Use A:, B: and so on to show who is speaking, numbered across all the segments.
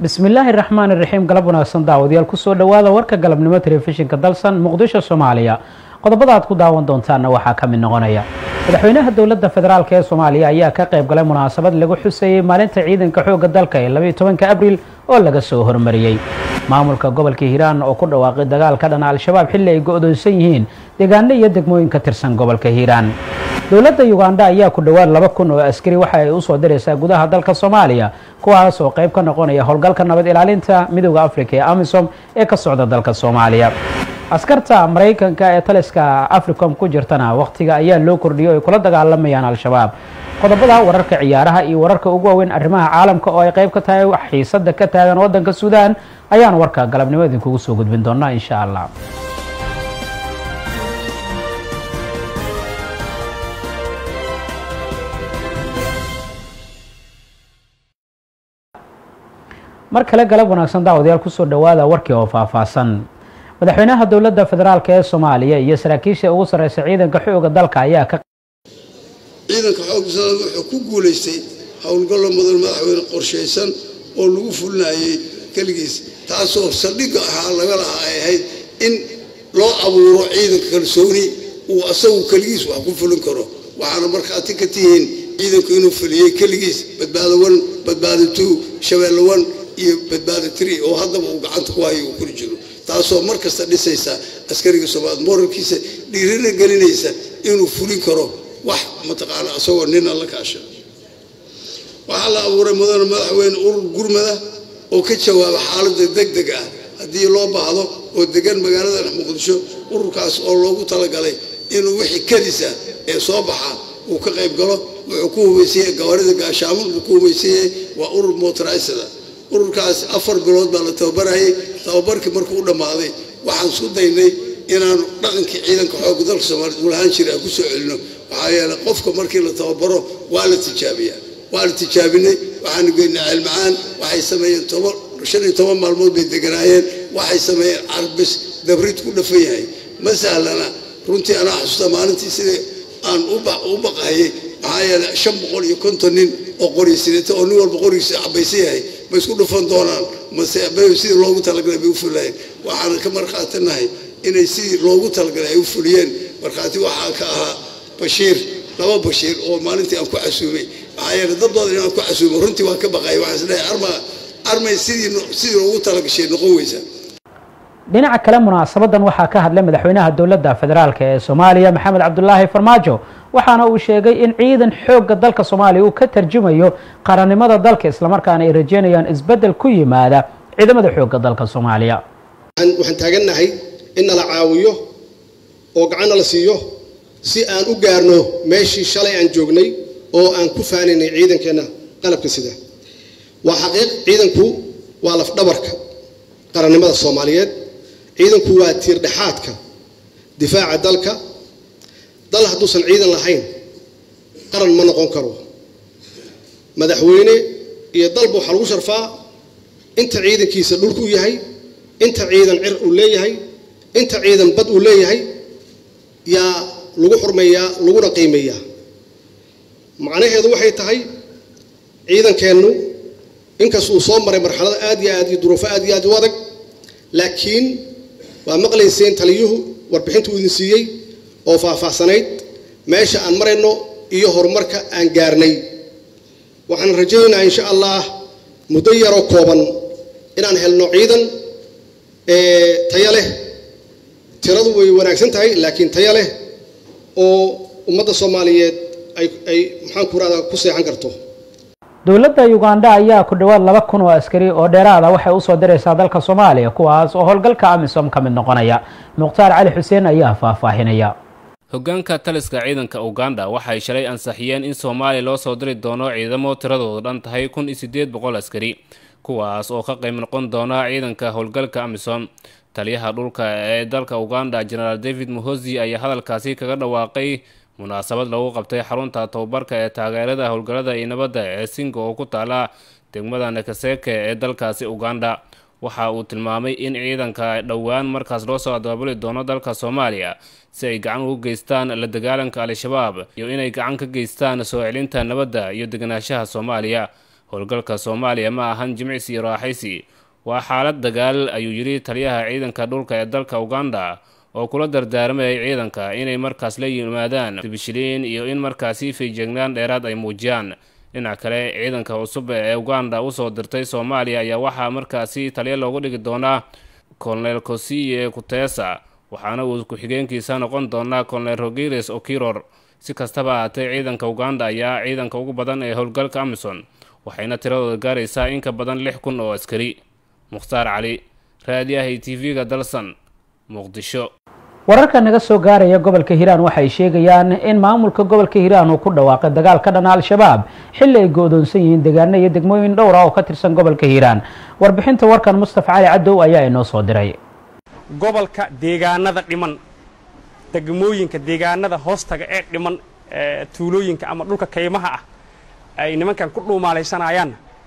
A: bismillaahi raxmaani raxiim galab wanaagsan daawadayaal kusoo dhowaada warka galabnimo telefishinka dalsan muqdisho soomaaliya qodobada aad ku daawan doontaanna waxaa ka mid noqonaya madaxweynaha dowladda federaalk ee soomaaliya ayaa ka qayb galay munaasabad lagu xuseeyey maalinta ciidanka xoogga dalka ee labaiyo tobanka abriil oo laga soo hormariyey maamulka gobolka hiiraan oo ku dhawaaqay dagaal ka dhana al-shabaab xilli ay go-doonsan yihiin deegaano iyo degmooyin ka tirsan gobolka hiiraan dowladda uganda ayaa ku dhowaad laba kun oo askari waxa ay usoo diraysaa gudaha dalka soomaaliya kuwaas oo qayb ka noqonaya howlgalka nabad ilaalinta midooda africa ee amisom ee ka socda dalka soomaaliya askarta maraykanka ee taliska africom ku jirtana wakhtiga ayaa loo kordhiyay o ay kula dagaalamayaan al-shabaab qodobada wararka ciyaaraha iyo wararka ugu waaweyn arrimaha caalamka oo ay qayb ka tahay xiisada ka taagan waddanka suudaan ayaan warka galabnimo idinkugu soo gudbin doonaa insha allah mar kale galab wanaagsan daawadayaal kusoo dhowaada warkii oo faahfaahsan madaxweynaha dowladda federaalk ee soomaaliya iyo saraakiisha ugu sarreysa ciidanka xooga dalka ayaa ka
B: ciidanka xoogga soomaaliya wuxuu ku guulaystay howlgallo mudan madaxweyne qorshaysan oo lagu fulinayay keligiis taasoo saldhigga ahaa laga lahaa ay ahayd in loo abuuro ciidanka kalsooni uu asagu keligiis wax ku fulin karo waxaana markhaati ka tihiin ciidanku inuu fuliyey keligiis badbaado wan badbaado two shabeelle wan iyo badbaado tree oo haddaba uu gacanta ku hayo uu kuli jiro taasoo mar kasta dhisaysa askariga soomaaliya moralkiisa dhiirina gelinaysa inuu fulin karo wax mataqaana isagoo nina la kaasha waxaa la abuuray mudane madaxweyne urur gurmada oo ka jawaaba xaaladda deg deg ah haddii loo baahdo oo degan magaalada muqdisho ururkaas oo loogu talagalay inuu wixii kadisa ee soo baxa uu ka qayb galo wuxuu ku hubaysanyay gawaarida gaashaamud buu ku hubaysanyay waa urur motorisada ururkaas afar bilood baa la tababarayay tababarkii markuu u dhammaaday waxaan isku daynay inaanu dhaqankii ciidanka xoogga dalka soomaaliyed uu lahaan jiray aan ku soo celino waxaa yeelay qofka markii la tababaro waa la tijaabiyaa waa la tijaabinay waxaanu geynay ceelmacaan waxay sameeyeen toban shan iyo toban maalmood bay deganaayeen waxay sameeyeen carbis dabrid ku dhafan yahay ma sahlana runtii anaa xasuusta maalintii sidai aan u baqahayay maxaa yeelay shan boqol iyo konton nin oo qori sidata oo nin walba qorigiisa cabaysan yahay ma isku dhufan doonaan mase sidii loogu talagalay bay u fulayeen waxaana ka markhaatinahay inay sidii loogu talagalay ay u fuliyeen markhaati waxaa ka ahaa bashiir laba bashiir oo maalintii aan ku casuumay maxaa yeelay dad badan inaan ku casuumay runtii waan ka baqaya waxaan isleeyahay arma armay sidii sidii loogu talagashay noqon weysa
A: dhinaca kale munaasabadan waxaa ka hadlay madaxweynaha dowladda federaalk ee soomaaliya maxamed cabdulaahi farmaajo waxaana uu sheegay in ciidan xoogga dalka soomaaliya uu ka tarjumayo qarannimada dalka islamarkaana ay rajeynayaan isbeddel ku yimaada ciidamada xoogga dalka soomaaliya
C: waxaan taagannahay in nala caawiyo oo gacanna la siiyo si aan u gaarno meeshii shalay aan joognay oo aan ku faanaynay ciidankeenna qalabka sida waa xaqiiq ciidanku waa lafdhabarka qarannimada soomaaliyeed ciidanku waa tiirdhexaadka difaaca dalka dal hadduusan ciidan lahayn qaran ma noqon karo madaxweyne iyo dalba waxaa lagu sharfaa inta ciidankiisa dhulku yahay inta ciidan cir uu leeyahay inta ciidan bad uu leeyahay yaa lagu xurmeeyaa laguna qiimeeyaa macnaheedu waxay tahay ciidankeennu inkasta uu soo maray marxalada aad iyo aad iyo duruufo aad iyo aad u adag laakiin waa maqlayseen taliyuhu warbixinta uu idin siiyey oo faahfaahsanayd meesha aan marayno iyo horumarka aan gaarnay waxaan rajaynayaa insha allah muddo yaroo kooban inaan helno ciidan tayo leh tiradu way wanaagsan tahay laakiin tayo leh oo ummadda soomaaliyeed ay ay maxaan ku rahdaa ku seexan karto
A: dowladda uganda ayaa ku dhowaad laba kun oo askari oo dheeraada waxay usoo diraysaa dalka soomaaliya kuwaas oo howlgalka amisom ka mid noqonaya mukhtaar cali xuseen ayaa faahfaahinaya
D: hoggaanka taliska ciidanka uganda waxay shalay ansaxiyeen in soomaaliya loo soo diri doono ciidamo tiradoodu dhan tahay kun iyo siddeed boqol askari kuwaas oo ka qayb noqon doona ciidanka howlgalka amisom taliyaha dhulka ee dalka uganda genaraal david muhosi ayaa hadalkaasi kaga dhawaaqay munaasabad lagu qabtay xarunta tababarka ee taageerada howlgallada iyo nabadda ee singa oo ku taala degmada nakaseke ee dalkaasi uganda waxa uu tilmaamay in ciidanka dhowaan markaas loo soo daabuli doono dalka soomaaliya si ay gacan ugu geystaan la dagaalanka al-shabaab iyo inay gacan ka geystaan soo celinta nabadda iyo deganaanshaha soomaaliya howlgalka soomaaliya ma ahan jimicsi iyo raaxaysi waa xaalad dagaal ayuu yidhi taliyaha ciidanka dhulka ee dalka uganda oo kula dardaarmayay ciidanka inay markaas la yimaadaan dibishiliin iyo in markaasi feejeegnaan dheeraad ay muujiyaan dhinac kale ciidanka cusub ee uganda usoo dirtay soomaaliya ayaa waxaa markaasi taliya loogu dhigi doonaa colonel kosiye kutesa waxaana uu ku-xigeenkiisa noqon doonaa colonel rogiles okiror si kastaba ahaatee ciidanka uganda ayaa ciidanka ugu badan ee howlgalka amison waxayna tiradooda gaaraysaa in ka badan lix kun oo askari mukhtaar cali raadiyahay t v-ga dalsan muqdisho
A: wararka naga soo gaaraya gobolka hiiraan waxay sheegayaan in maamulka gobolka hiiraan uu ku dhawaaqay dagaal ka dhana al-shabaab xilli ay go-doonsan yihiin deegaano iyo degmooyin dhowr ah oo ka tirsan gobolka hiiraan warbixinta warkan mustafa cali cadow ayaa inoo soo diray
E: gobolka deegaanada dhiman degmooyinka deegaanada hoostaga ee dhiman tuulooyinka ama dhulka kaymaha ah ay nimankan ku dhuumaalaysanayaan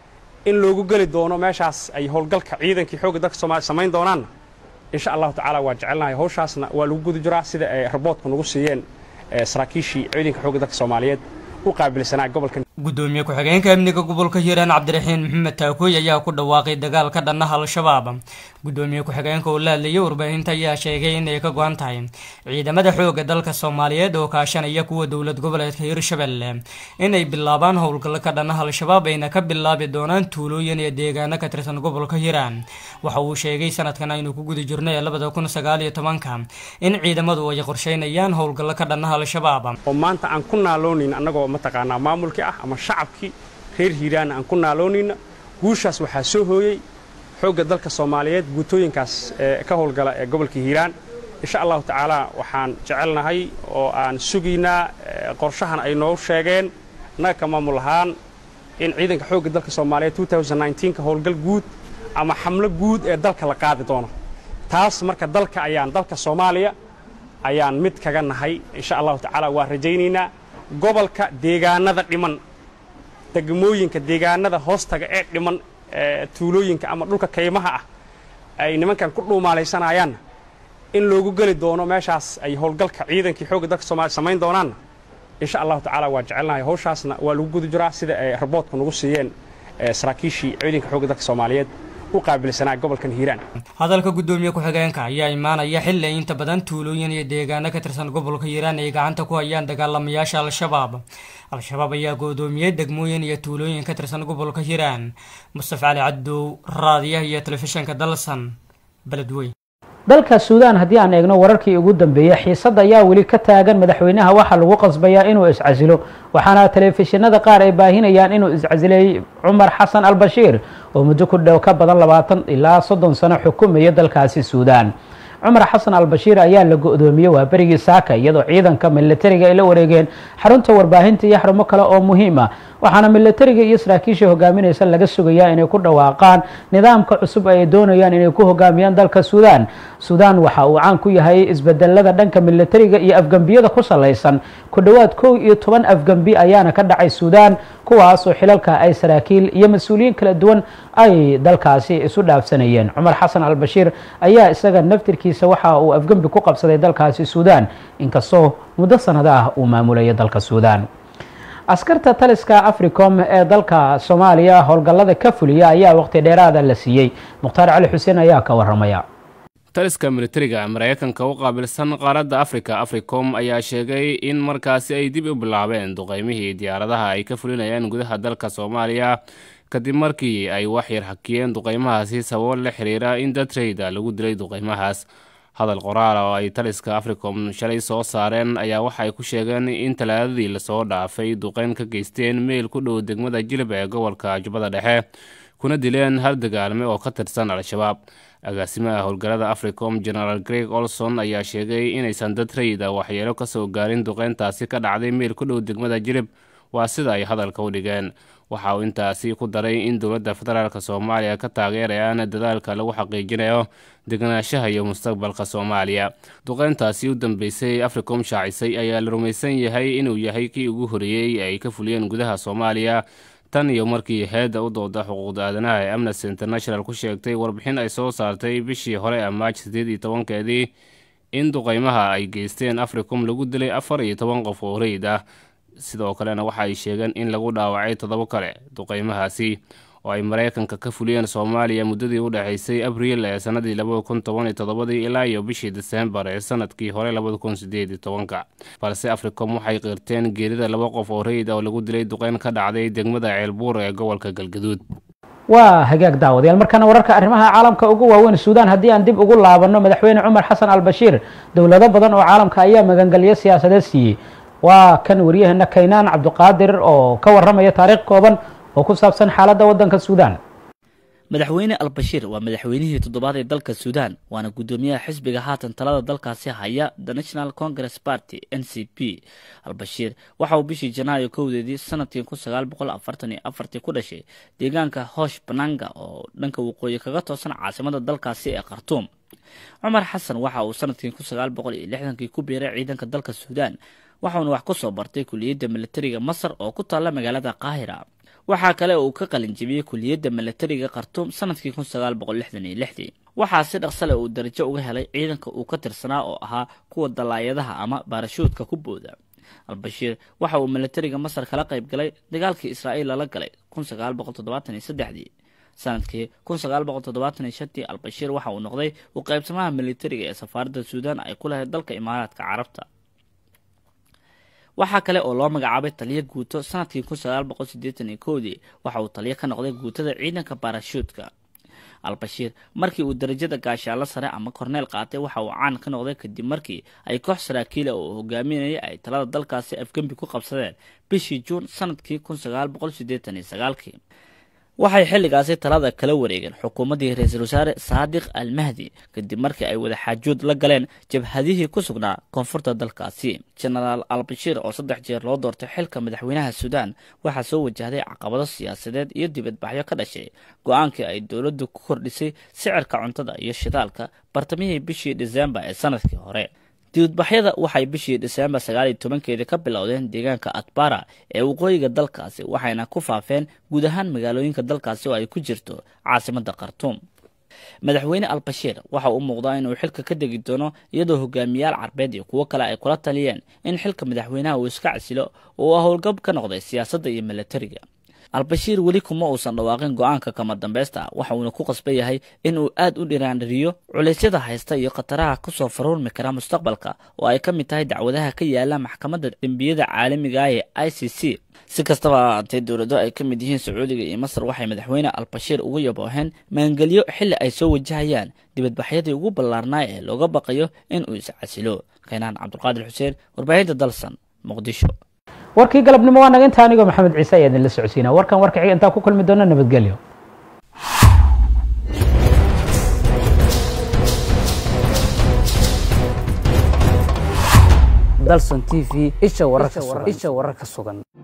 E: in loogu geli doono meeshaas ay howlgalka ciidankii xoogga dalka soomaliya samayn doonaan insha allahu tacaala waa jecelnahay hawshaasna waa lagu guda jiraa sida ay raboodka nagu siiyeen saraakiishii ciidanka xoogga dalka soomaaliyeed u qaabilsanaa gobolka
F: gudoomiye ku-xigeenka amniga gobolka hiiraan cabdiraxiin maxamed taakooy ayaa ku dhawaaqay dagaal ka dhannaha al-shabaab gudoomiye ku-xigeenka oo la hadlayay warbaahinta ayaa sheegay inay ka go-an tahay ciidamada xoogga dalka soomaaliyeed oo kaashanaya kuwa dowlad goboleedka hiirshabelle inay bilaabaan howlgallo ka dhannaha al-shabaab ayna ka bilaabi doonaan tuulooyin iyo deegaano ka tirsan gobolka hiiraan waxa uu sheegay sanadkan aynu ku guda jirnay labada kun sagaal iyo tobanka in ciidamadu ay qorsheynayaan howlgallo ka dhannaha al-shabaab
E: oo maanta aan ku naaloonayn annagoo mataqaanaa maamulkii ah ama shacabkii reer hiiraan aan ku naaloonayna guushaas waxaa soo hooyey xoogga dalka soomaaliyeed guutooyinkaas ee ka howlgala ee gobolka hiiraan insha allahu tacaala waxaan jecelnahay oo aan sugaynaa qorshahan ay noo sheegeen annaga ka maamul ahaan in ciidanka xoogga dalka soomaaliyeed ka howlgal guud ama xamlo guud ee dalka la qaadi doono taas marka dalka ayaan dalka soomaaliya ayaan mid kaga nahay insha allahu tacaala waa rajaynaynaa gobolka deegaanada dhiman degmooyinka deegaanada hoostaga ee dhiman tuulooyinka ama dhulka kaymaha ah ay nimankan ku dhuumaalaysanayaan in loogu geli doono meeshaas ay howlgalka ciidankii xoogga dalka soomaliya samayn doonaan insha allahu tacaala waa jecelnahay hawshaasna waa lagu guda jiraa sida ay raboodka nagu siiyeen saraakiishii ciidanka xoogga dalka soomaaliyeed u qaabilsanaa gobolkan hiiraan
F: hadalka gudoomiye ku-xigeenka ayaa imaanaya xilli ay inta badan tuulooyin iyo deegaano ka tirsan gobolka hiiraan ay gacanta ku hayaan dagaalamayaasha al-shabaab al-shabaab ayaa goodoomiyey degmooyin iyo tuulooyin ka tirsan gobolka hiiraan mustafa cali cabdow raadiyaha iyo telefishinka dalsan beledweyn
A: dalka suudaan haddii aan eegno wararkii ugu dambeeyey xiisad ayaa weli ka taagan madaxweynaha waxaa lagu qasbayaa inuu iscasilo waxaana telefishinada qaar ay baahinayaan inuu iscasilay cumar xasan albashiir oo muddo ku dhow ka badan labaatan ilaa soddon sano xukumaya dalkaasi suudaan cumar xasan albashiir ayaa la go-doomiyey waa berigii saaka iyadoo ciidanka milatariga ay la wareegeen xarunta warbaahinta iyo xarumo kale oo muhiim ah waxaana milatariga iyo saraakiisha hogaaminaysa laga sugayaa inay ku dhawaaqaan nidaamka cusub ay doonayaan inay ku hogaamiyaan dalka suudaan suudaan waxa uu caan ku yahay isbedelada dhanka milatariga iyo afgembiyada ku salaysan ku dhowaad kow iyo toban afgembi ayaana ka dhacay suudaan kuwaas oo xilalka ay saraakiil iyo mas-uuliyiin kala duwan ay dalkaasi isu dhaafsanayeen cumar xasan albashiir ayaa isaga naftirkiisa waxa uu afgembi ku qabsaday dalkaasi suudaan inkastoo muddo sanado ah uu maamulaya dalka suudaan askarta taliska africom ee dalka soomaaliya howlgallada ka fuliya ayaa waqti dheeraada la siiyey mukhtaar cali xuseen ayaa ka waramaya
D: taliska militariga maraykanka u qaabilsan qaaradda afrika africom ayaa sheegay in markaasi ay dib u bilaabeen duqeymihii diyaaradaha ay ka fulinayaan gudaha dalka soomaaliya kadib markii ay waxyar hakiyeen duqeymahaasi sababo la xiriira in datreyda lagu dilay duqeymahaas hadal qoraal oo ay taliska africom shalay soo saareen ayaa waxa ay ku sheegeen in talaadadii lasoo dhaafay duqeyn ka geysteen meel ku dhow degmada jilib ee gobolka jubbada dhexe kuna dileen hal dagaalme oo ka tirsan al-shabaab agaasimaha howlgallada africom genaraal greg olson ayaa sheegay inaysan dad rayida waxyeelo ka soo gaarin duqeyntaasi ka dhacday meel ku dhow degmada jilib waa sida ay hadalka u dhigeen waxa uu intaasi ku daray in dowladda federaalk soomaaliya ka taageerayaan dadaalka lagu xaqiijinayo deganaanshaha iyo mustaqbalka soomaaliya duqeyntaasi u dambeysay africom shaacisay ayaa la rumaysan yahay inuu yahay kii ugu horeeyey ay ka fuliyeen gudaha soomaaliya tan iyo markii heedda u dooda xuquuqda aadanaha ee amnesty international ku sheegtay warbixin ay soo saartay bishii hore ee maaj siddeed iyo tobankeedii in duqeymaha ay geysteen africom lagu dilay afar iyo toban qof oo rayid ah sidoo kalena waxa ay sheegeen in lagu dhaawacay toddobo kale duqeymahaasi oo ay maraykanka ka fuliyeen soomaaliya muddadii u dhexaysay abriil ee sannadii labada kun toban iyo toddobadii ilaa iyo bishii diseembar ee sanadkii hore labada kun sideed iyo tobanka balse africom waxay qirteen geerida laba qof oo rayid oo lagu dilay duqeyn ka dhacday degmada ceelbuur ee gobolka galgaduud
A: waa hagaag daawadayaal markaana wararka arrimaha caalamka ugu waaweyn suudaan haddii aan dib ugu laabanno madaxweyne cumar xasan al bashiir dowlado badan oo caalamka ayaa magangelyo siyaasadeed siiyey waa kan waryaheena kaynaan cabdiqaadir oo ka waramaya taariikh kooban oo ku saabsan xaaladda waddanka suudaan
G: madaxweyne albashiir waa madaxweynihii toddobaad ee dalka suudaan waana guddoomiyaha xisbiga haatan talada dalkaasi haya the national congress party n c p albashiir waxa uu bishii janaayo kowdeedii sanadkii kun sagaal boqol afartan iyo afartii ku dhashay deegaanka hoosh bananga oo dhanka waqooyi kaga toosan caasimada dalkaasi ee khartuum cumar xasan waxa uu sanadkii kun sagaal boqol iyo lixdankii ku biiray ciidanka dalka suudaan waxauna wax ku soo bartay kuliyadda militariga masar oo ku taalla magaalada qaahira waxaa kale uu ka qalin jebiyey kuliyadda milatariga khartuum sanadkii kun sagaal boqol lixdan iyo lixdii waxaa si dhaqsale uu darajo uga helay ciidanka uu ka tirsanaa oo ahaa kuwa dalaayadaha ama baarashuudka ku booda albashiir waxa uu milatariga masar kala qayb galay dagaalkii israa'iil lala galay kun sagaal boqol toddobaatan iyo saddexdii sanadkii kun sagaal boqol toddobaatan iyo shantii albashiir waxa uu noqday u qaybsamaha militariga ee safaaradda suudaan ay ku lahayd dalka imaaraadka carabta waxaa kale oo loo magacaabay taliyo guuto sanadkii kun sagaal boqol siddeetan iyo kowdii waxa uu taliyo ka noqday guutada ciidanka baarashuudka albashiir markii uu darajada gaashaalo sare ama korneel qaatay waxa uu caan ka noqday kadib markii ay koox saraakiila oo hogaaminayay ay talada dalkaasi afgembi ku qabsadeen bishii juun sanadkii kun sagaal boqol siddeetan iyo sagaalkii waxay xilligaasi talada kala wareegeen xukuumaddii ra-iisul wasaare saadiq al mahdi kadib markii ay wada xaajood la galeen jabhadihii ku sugnaa koonfurta dalkaasi genaraal albashiir oo saddex jeer loo doortay xilka madaxweynaha suudaan waxaa soo wajahday caqabado siyaasadeed iyo dibadbaxyo ka dhashay go-aankii ay dowladdu ku kordhisay sicirka cuntada iyo shidaalka bartamihii bishii disembar ee sanadkii hore dibadbaxyada waxay bishii diseembar sagaal iyo tobankeedii ka bilowdeen deegaanka atbara ee waqooyiga dalkaasi waxayna ku faafeen guud ahaan magaalooyinka dalkaasi oo ay ku jirto caasimadda khartuum madaxweyne albashiir waxa uu muuqdaa inuu xilka ka degi doono iyadoo hogaamiyaal carbeed iyo kuwo kale ay kula taliyeen in xilka madaxweynaha uu iska casilo oo uu howlgab ka noqday siyaasadda iyo milatariga albashiir weli kuma uusan dhawaaqin go-aanka kama dambeysta waxa uuna ku qasban yahay in uu aad u dhiraandhiriyo culeysyada haysta iyo khataraha kusoo faruurmi kara mustaqbalka oo ay ka mid tahay dacwadaha ka yaala maxkamadda dembiyada caalamiga ah ee i c c si kastaba ahaatee dowlado ay ka mid yihiin sacuudiga iyo masar waxay madaxweyne albashiir ugu yabooheen maangelyo xilli ay soo wajahayaan dibadbaxyadii ugu ballaarnaa ee looga baqayo in uu iscasilo kaynaan cabdulqaadir xuseen warbaahinta dalsan muqdisho
A: warkii galabnimo waa naga inta anigoo maxamed ciise ayaa idinla socodsiinaa warkan warka xiga intaan ku kulmi doono nabadgelyo
H: dalson t v isha wararka sugan